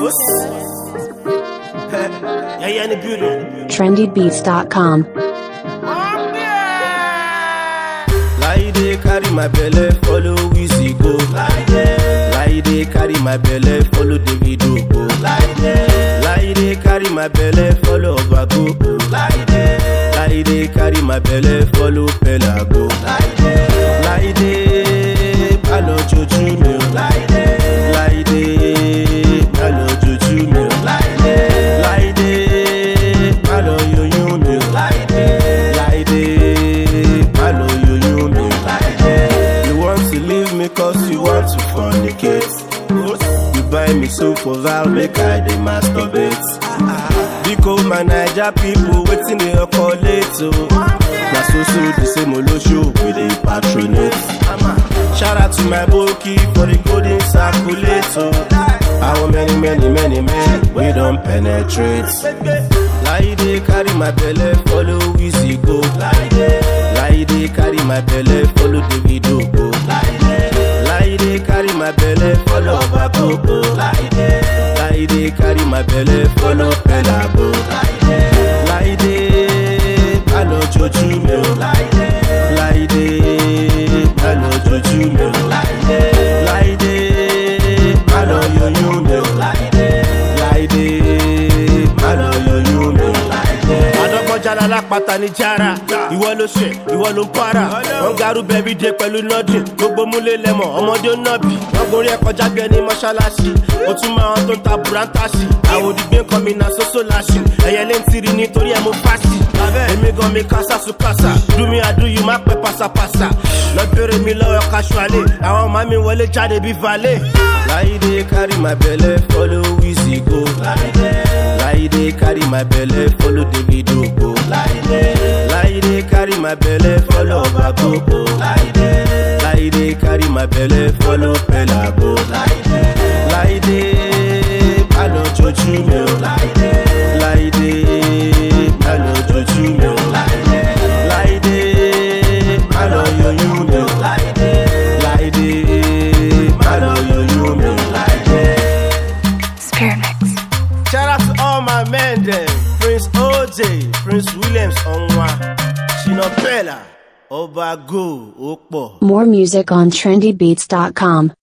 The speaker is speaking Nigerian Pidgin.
Boss. yeah, yeah, in the building. trendybeats.com. Laide carry my belle, follow Wizzy go. Laide carry my belle, follow Davido go. Laide carry my belle, follow Obago. Laide carry my belle, follow Pela go. Laide, palo joju mi o. Laide, palo joju mi o. Laide, palo yoyun mi o. Laide, palo yoyun mi o. You want to leave me cause you want to fornicate. You buy me soap for Val, make I dey masturbate. Because my Naija people waiting dey call late o. Na so so the same olosho we dey patronate. Shout out to my boki for the golden circulator. How many many many men we don penetrate. Laide carry my belle follow Wizzy go. Laide carry my belle follow Davido go. Laide carry my belle follow Obago go. Laide carry my belle follow Pela go. Laide palo joju mi o. Laide palo joju mi o. Laide palo yoyun mi o. Laide palo yoyun mi o. Adọ́gbọ́njálá lápáta ní jára. Ìwọ ló ṣe, ìwọ ló ń para. Wọ́n garú bẹ̀bí dé pẹ̀lú nọ́dìn. Gbogbo múlé lẹ́mọ̀, ọmọdé ó nọ́bì. Wọ́n gorí ẹ̀ kọjá bí ẹni mọ́ṣáláṣí. Ó tún máa wọn tó ń ta bùrántàṣì. Àwọn òdìgbé kan mi na sóso láṣì. Ẹyẹ lé ń tiri nítorí ẹ̀ mú fásì. Èmi gan mi kásá su kásá. Dúmi àdúyù má pẹ́ pásápásá. Lọ bèrè mi lọ́wọ́ kaṣualé. Àwọn ọmọ mi wọlé jáde bí valé. Láìdé carry my belle follow Wizzy go. Laide carry my belle, follow Davido go. Laide carry my belle, follow Obago go. Laide carry my belle, follow Pela go. Laide palo joju mi o. Laide palo joju mi o. Laide palo yoyun mi o. Laide palo yoyun mi o. Spirit Mix. Shout out to all my men them. Prince OJ, Prince Williams Onwa, Shina Bella, Obago, Okpo. More music on trendybeats.com.